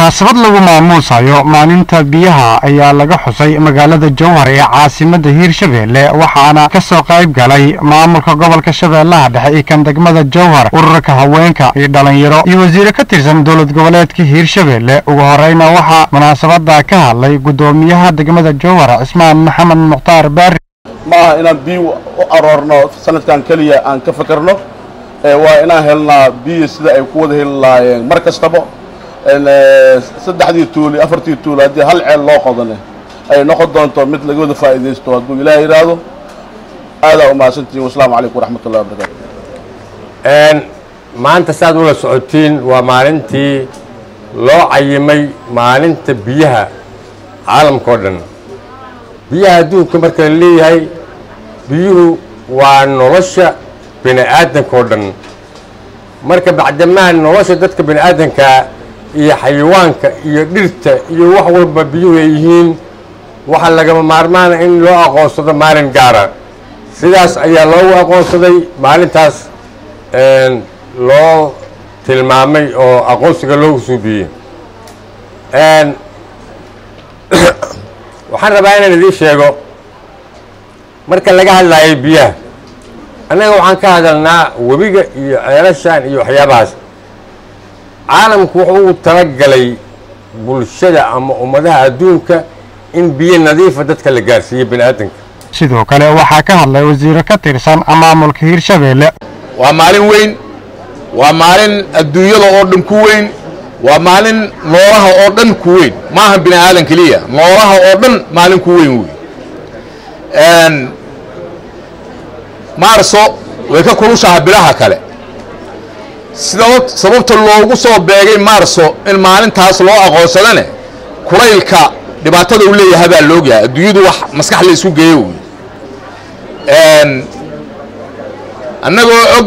munaasabad lagu maamuusayo maalinta biyaha ayaa laga xusay magaalada jowhar ee caasimadda hiirshabeelle waxaana ka soo qayb galay maamulka gobolka shabeellaha dhexe iyo kan degmada jowhar ururka haweenka iyo dhalinyaro iyo wasiire ka tirsan dowlad goboleedka hiirshabeelle ugu horeyna waxaa munaasabada ka hadlay guddoomiyaha degmada jowhar cismaan maxamed mukhtaar baari ma aha inaan biyo u aroorno sanadkan keliya aan ka fakarno waa inaan helnaa biyo sida ay ku wada heli lahaayeen mar kastaba saddexdii tuuli afartii tuuli haddii hal ceel loo qodane ay noqon doonto mid laga wada faa'iidaysto hadduu ilaah yidhaahdo aadaa u mahadsantihin wasalaamu calaykum waraxmat ullahi wabarakatu maanta saad ula socotiin waa maalintii loo cayimay maalinta biyaha caalamka oo dhan biyaha adduunka marka la leeyahay biyuhu waa nolosha bini aadanka oo dhan marka bacdamaa nolosha dadka bini aadanka iyo xayawaanka iyo dhirta iyo wax walba biyuhu ay yihiin waxaa lagama maarmaana in loo aqoonsado maalin gaara sidaas ayaa loogu aqoonsaday maalintaas loo tilmaamay oo aqoonsiga loogu suubiyey waxaan rabaa inaan idiin sheego marka laga hadlaayo biyaha annaga waxaan ka hadalnaa webiga iyo ceelashan iyo waxyaabahaas caalamku wuxuu u talagalay bulshada ama ummadaha adduunka in biyo nadiifa dadka la gaarsiiyo bini aadanka sidoo kale waxaa ka hadlay wasiire ka tirsan maamulka hiirshabeelle waa maalin weyn waa maalin adduunyada oo dhan ku weyn waa maalin noolaha oo dhan ku weyn maaha bini aadan keliya noolaha oo dhan maalin ku weyn wey maarso way ka kulushaha bilaha kale sida sababta loogu soo beegay maarso in maalintaas loo aqoonsadane kulaylka dhibaatada uu leeyahay baa loogyahay adduunyadu wax maskax la isku geeyo wey annagoo og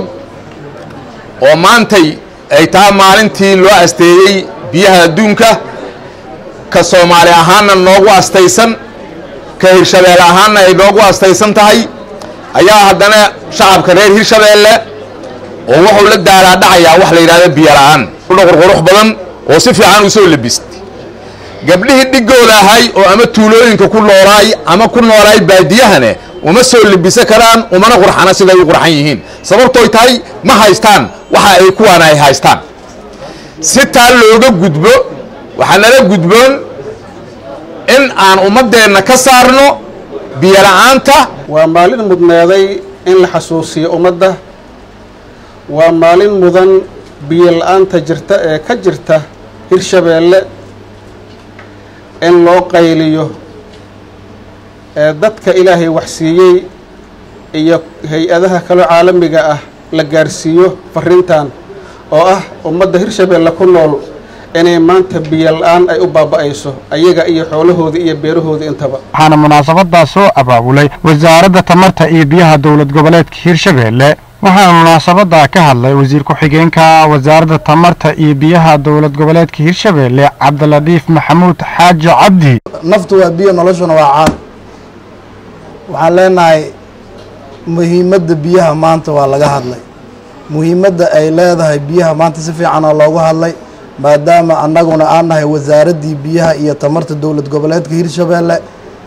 oo maantay ay taha maalintii loo asteeyey biyaha adduunka ka soomaali ahaanna noogu astaysan ka hirshabeelle ahaanna ay noogu astaysan tahay ayaa haddana shacabka reer hirshabeelle oo wuxuu la daalaadhacayaa wax la yidhahdo biyo la'aan qurqurux badan oo si fiican u soo labistay gabdhihii dhigooda ahay oo ama tuulooyinka ku noolaay ama ku noolaay baadiyahane uma soo labisan karaan umana qurxana siday u qurxan yihiin sababtooy tahay ma haystaan waxa ay kuwaana ay haystaan si taa looga gudbo waxaa nala gudboon in aan ummaddeenna ka saarno biyo la'aanta waa maalin mudneeday in la xasuusiyo ummadda waa maalin mudan biyo la-aanta jirta ee ka jirta hirshabeelle in loo qayliyo ee dadka ilaahay waxsiiyey iyo hay-adaha kaloo caalamiga ah la gaarsiiyo farrintan oo ah ummadda hirshabeelle ku nool inay maanta biyo la-aan ay u baaba'ayso ayaga iyo xoolahoodii iyo beerahoodii intaba waxaana munaasabadaa soo abaabulay wasaaradda tamarta iyo biyaha dowlad goboleedka hiirshabeelle waxaana munaasabada ka hadlay wasiir ku-xigeenka wasaaradda tamarta iyo biyaha dowlad goboleedka hiirshabeelle cabdiladiif maxamuud xaaji cabdi naftu waa biyo noloshuna waa caan waxaan leenahay muhiimadda biyaha maanta waa laga hadlay muhiimadda ay leedahay biyaha maanta si fiicanoo loogu hadlay maadaama annaguna aan nahay wasaaraddii biyaha iyo tamarta dowlad goboleedka hiirshabeelle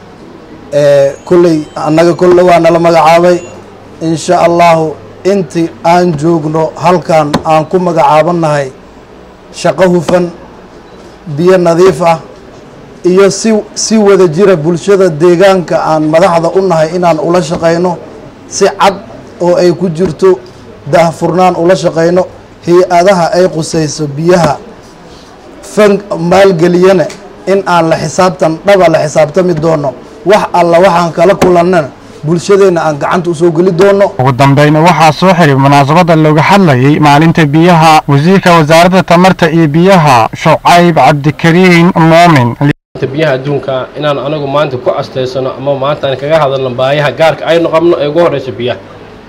kolley annaga kolle waa nala magacaabay insha allahu intii aan joogno halkan aan ku magacaabannahay shaqo hufan biyo nadiif ah iyo si si wada jira bulshada deegaanka aan madaxda u nahay inaan ula shaqayno si cad oo ay ku jirto daahfurnaan ula shaqayno hay-adaha ay qusayso biyaha fan maalgeliyana in aan la xisaabtan dhaba la xisaabtami doono wax alla waxaan kala kulannana bulshadeenna aan gacanta usoo geli doono ugu dambayna waxaa soo xiray munaasabada looga hadlayay maalinta biyaha wasiirka wasaaradda tamarta iyo biyaha shucayb cabdikariin moomin biyaha adduunka inaan anagu maanta ku astaysano ama maanta aan kaga hadalno baayaha gaarka aynu qabno ee ugu horeysa biyaha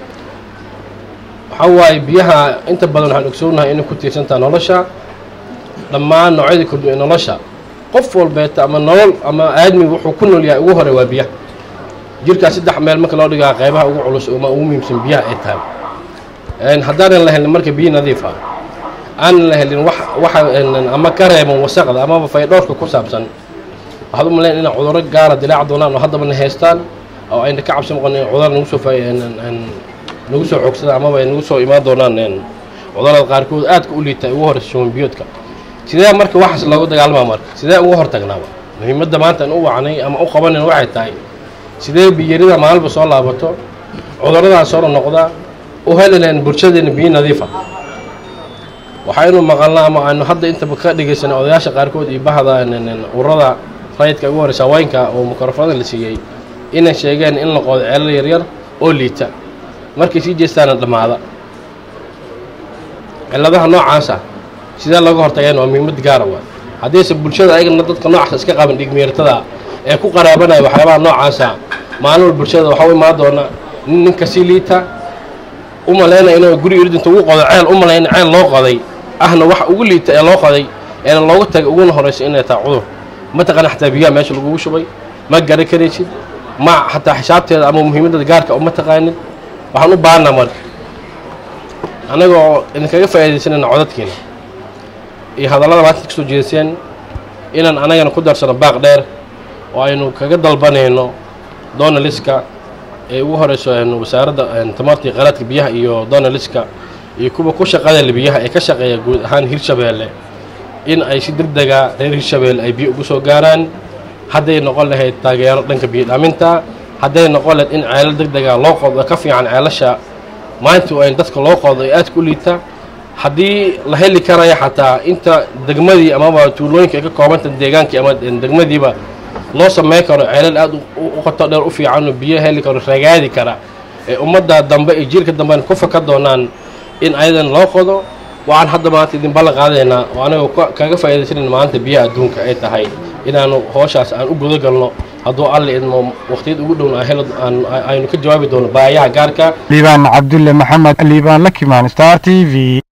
waxaa waaye biyaha inta badan waxaan ogsoonahay inay ku tiirsantaha nolosha dhammaan noocyada kordhiya nolosha qof walbeeta ama nolol ama aadmiga wuxuu ku nool yahay ugu horey waa biyaha jirkaa saddex meel marka loo dhigaa qaybaha ugu culus ama ugu muhiimsan biyaha ay tahay haddaanan lahayn marka biyo nadiif ah aanan la helin wax waxa ama ka reeban wasaqda amaba faydhowrka ku saabsan waxaad u malayn inay cudurro gaara dilaac doonaan oo haddabana haystaan oo ayna ka cabsi noqon in cudur nagu soo nagu soo xoogsadaan amaba ay nagu soo imaan doonaan cudurrada qaarkood aadka u liita ugu horeysa shuban biyoodka sidee marka waxaas loogu dagaalama marka sidee ugu hortagnaaba muhiimadda maanta aan u wacnay ama u qabanan waxay tahay sidee biyarida maalinba soo laabato cudurradaa soo noqda u heli lahayn bulshadeena biyo nadiifa waxaynu maqalnaa ama aynu hadda intaba ka dhegaysanay odayaasha qaarkood iyo bahda ururada rayidka ugu horeysa haweenka oo mikrofada la siiyey inay sheegeen in la qoodo ceelal yaryar oo liita markay sii jeestaana dhammaada cilladaha noocaasa sidee looga hortageen waa muhiimad gaara waa haddayse bulshada ayagana dadka noocaas iska qaban dhigmeertada ee ku qaraabanaya waxyaabaha noocaasa maalin wal bulshada waxaa u imaan doona nin ninka sii liita u malaynaya inuu guriga irdinta ugu qodo ceel u malayna ceel loo qoday ahna wax ugu liita ee loo qoday eena looga tagay uguna horeysa inay tahay cudur mataqana xataa biyaha meesha lagugu shubay ma garan karaysid ma xataa xisaabteeda ama muhiimadda gaarka uma taqaanin waxaan u baahanaa marka annagoo idinkaga faa'iidaysanayna codadkiina iyo hadallada maanta kasoo jeedaseen inaan anagana ku darsano baaq dheer oo aynu kaga dalbanayno donaliska ee ugu horeyso wasaaradda tamarta iyo kheyraadka biyaha iyo donaliska iyo kuwa ku shaqada le biyaha ee ka shaqeeya guud ahaan hirshabeelle in ay si degdega reer hirshabeelle ay biyo ugu soo gaaraan hadday noqon lahayd taageero dhanka biyo dhaaminta hadday noqon lahayd in ceelal degdega loo qodo ka fiican ceelasha maanta ay dadka loo qodo ee aadka u liita haddii la heli karaya xataa inta degmadii amaba tuulooyinka ay ka koobanta deegaankii ama degmadiiba loo sameyn karo ceelal aad u qoto dheer u fiican oo biyo heli karo ragaadi kara ee ummadda dambe iyo jiilka dambe ku faka doonaan in ayadan loo qodo waxaan hadda maanta idin ballan qaadaynaa oo anagoo kaga faa'iidaysanan maanta biyaha adduunka ay tahay inaanu hooshaas aan u guda galno hadduu alle idmo waqtiyad ugu dhowna aynu ka jawaabi doono baayaha gaarka liibaan cabdulle maxamed liibaan lakimaan star t v